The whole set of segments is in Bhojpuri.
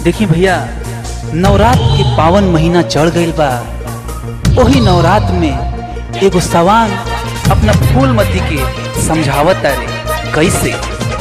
देखी भैया नवरात के पावन महीना चढ़ गईल बा ओही नवरात में एगो सवांग अपना फूलमती के समझावत रे कैसे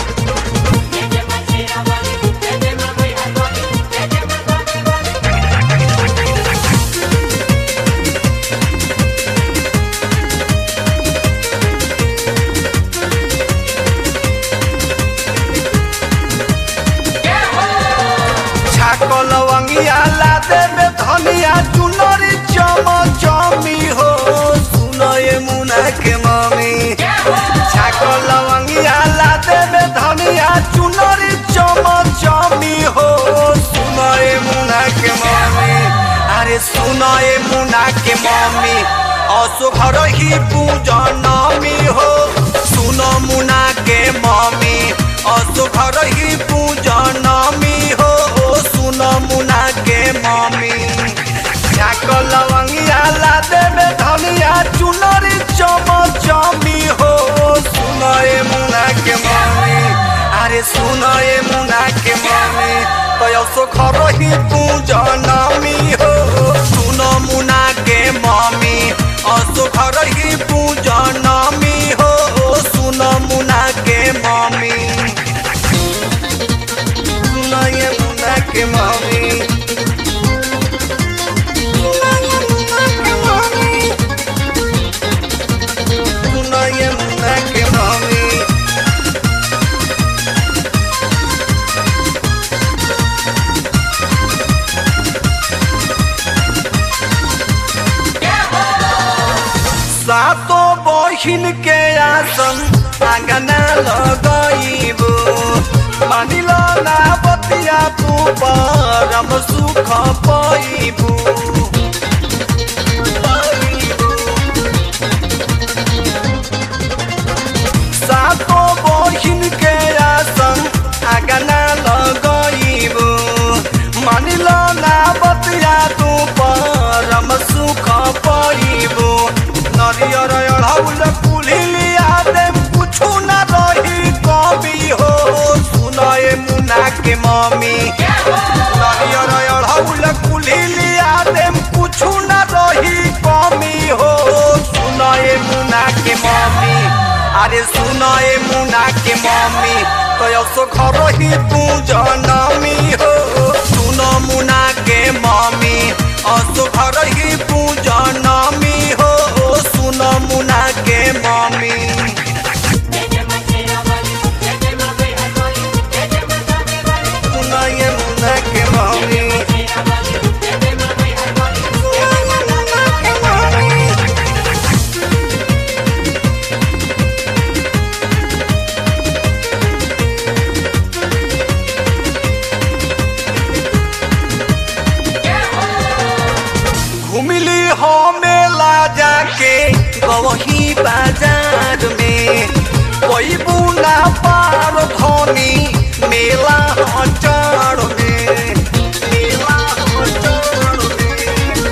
छाको लवंगिया ला देबे धनिया चुनरी चम चमी हो सुनो ये मुना के मम्मी छाको लवंगिया ला देबे धनिया चुनरी चम चमी हो सुनो ये मुना के मम्मी अरे सुनो ये मुना के मम्मी असो घर ही पूजनमी हो सुनो मुना के मम्मी असो घर ही पूजनमी हो ओ सुनो मुना के मम्मी छाको लवंगिया ला देबे धनिया चुनरी चम चमी हो सुनो ये मुना के मम्मी अरे सुनो ये मुना के मम्मी तो असो घर ही पूजनमी हो सुनो मुना के मम्मी असो घर ही पूजनमी हो ओ सुनो मुना के मम्मी सुनो ये मुना के मम्मी सुनो ये मुना के मम्मी सातो बहिन के आसन आंगना लगइबो मानिल ना बतिया तू परम सुख पाइबू सातो बहिन के आसन आंगना लगइबो मानिल ना बतिया तू परम सुख पाइबो नरियर अढ़ौल कुलिया देम कुछु न रही कमी हो सुनए मुना के मम्मी नरियर अढ़ौल कुलिया देम कुछु न रही कमी हो सुनए मुना के मम्मी अरे सुनए मुना के मम्मी तो सो घर ही तू जनमी हो सुन मुना के मम्मी असो घर ही तू जनमी हो सुन मुना के मम्मी सुन ये मुना के मम्मी घुमिली हो मेला जाके गवही बाजार में कोई बुना पार धनी मेला हचार में मेला हचार में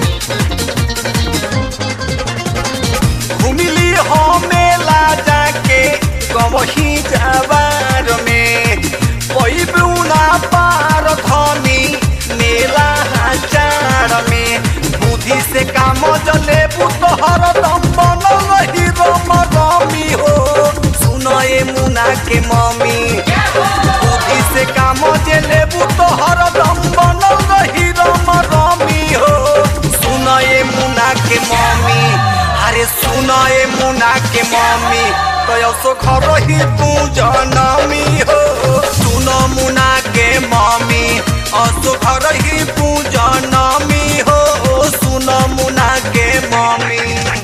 घुमिली हो मेला जाके गवही जाबार में कोई बुना पार धनी मेला हचार में बुद्धि से काम जले पुतहर दम बनल रही रम रमी हो सुनो ए मुना के मम्मी बुद्धि से काम जले पुतहर दम बनल रही रम रमी हो सुनो ए मुना के मम्मी अरे सुनो ए मुना के मम्मी तो सो घर ही तू जनमी हो सुनो मुना के मम्मी असो घर ही तू जनमी हो सुनो मुना के मम्मी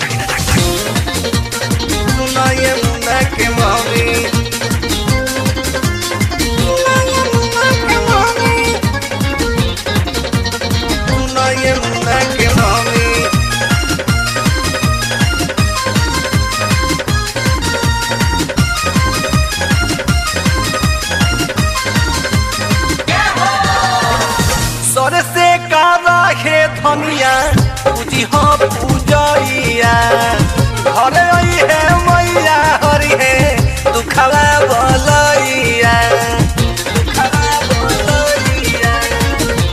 सुनो ये मुना के मम्मी सुनो ये मुना के मम्मी सर से कारा हे धनिया पूजी हो पूजैया घरे आई है मैया हरि है दुखवा बलैया दुखवा बलैया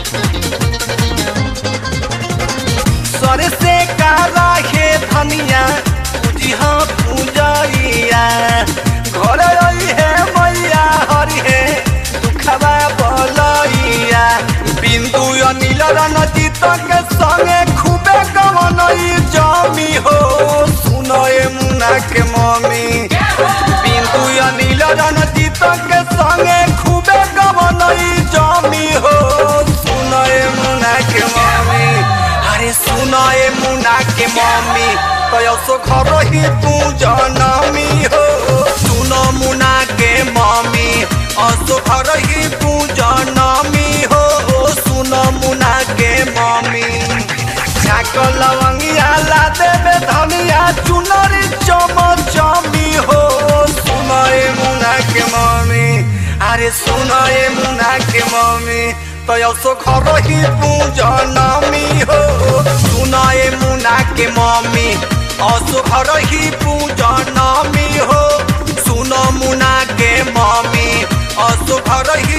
रणजीत के संगे खूबे गवनई जमी हो सुनए मुना के मम्मी बिंदु अनिल रणजीत के संगे खूबे गवनई जमी हो सुनए मुना के मम्मी अरे सुनए मुना के मम्मी तो घर ही तू जनमी हो सुन मुना के मम्मी असो घर ही तू जनमी हो सुन मुना के मम्मी छाक लवंगिया ला देवे धनिया चुनरी चम चमी हो सुनए मुना के मम्मी अरे सुनए मुना के मम्मी तो यसो घर ही तू जनमी हो सुनए मुना के मम्मी असो घर ही तू जनमी हो सुन मुना के मम्मी असो घर ही